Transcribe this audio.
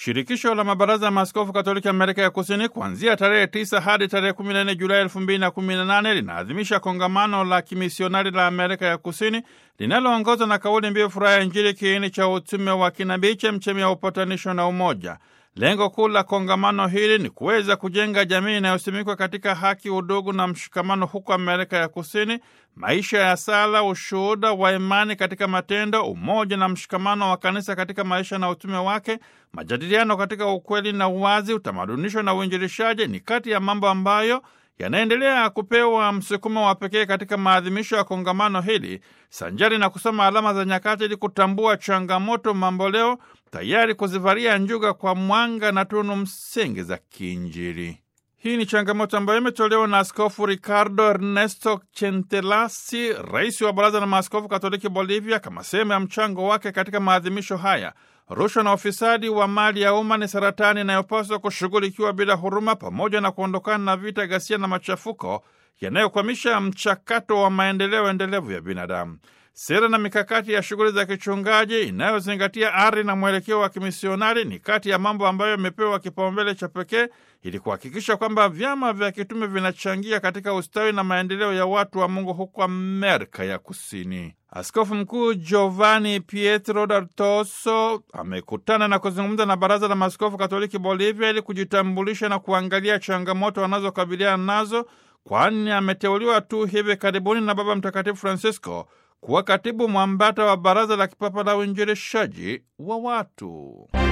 Shirikisho la mabaraza ya maaskofu katoliki Amerika ya Kusini kuanzia tarehe 9 hadi tarehe 14 Julai 2018 linaadhimisha kongamano la kimisionari la Amerika ya Kusini linaloongozwa na kauli mbiu furaha ya Injili, kiini cha utume wa kinabii, chemchemi ya upatanisho na umoja. Lengo kuu la kongamano hili ni kuweza kujenga jamii inayosimikwa katika haki, udugu na mshikamano huko Amerika ya Kusini, maisha ya sala, ushuhuda wa imani katika matendo, umoja na mshikamano wa kanisa katika maisha na utume wake, majadiliano katika ukweli na uwazi, utamadunisho na uinjilishaji ni kati ya mambo ambayo yanaendelea kupewa msukumo wa pekee katika maadhimisho ya kongamano hili, sanjari na kusoma alama za nyakati ili kutambua changamoto mamboleo, tayari kuzivalia njuga kwa mwanga na tunu msingi za kiinjili. Hii ni changamoto ambayo imetolewa na Askofu Ricardo Ernesto Chentelasi, rais wa Baraza la Maaskofu Katoliki Bolivia, kama sehemu ya mchango wake katika maadhimisho haya. Rushwa na ufisadi wa mali ya umma ni saratani inayopaswa kushughulikiwa bila huruma, pamoja na kuondokana na vita, ghasia na machafuko yanayokwamisha mchakato wa maendeleo endelevu ya binadamu. Sera na mikakati ya shughuli za kichungaji inayozingatia ari na mwelekeo wa kimisionari ni kati ya mambo ambayo yamepewa kipaumbele cha pekee ili kuhakikisha kwamba vyama vya kitume vinachangia katika ustawi na maendeleo ya watu wa Mungu huko Amerika ya Kusini. Askofu Mkuu Giovanni Pietro D'Artoso amekutana na kuzungumza na Baraza la Maaskofu Katoliki Bolivia ili kujitambulisha na kuangalia changamoto wanazokabiliana nazo, kwani ameteuliwa tu hivi karibuni na Baba Mtakatifu Francisco kuwa katibu mwambata wa Baraza la Kipapa la Uinjilishaji wa Watu.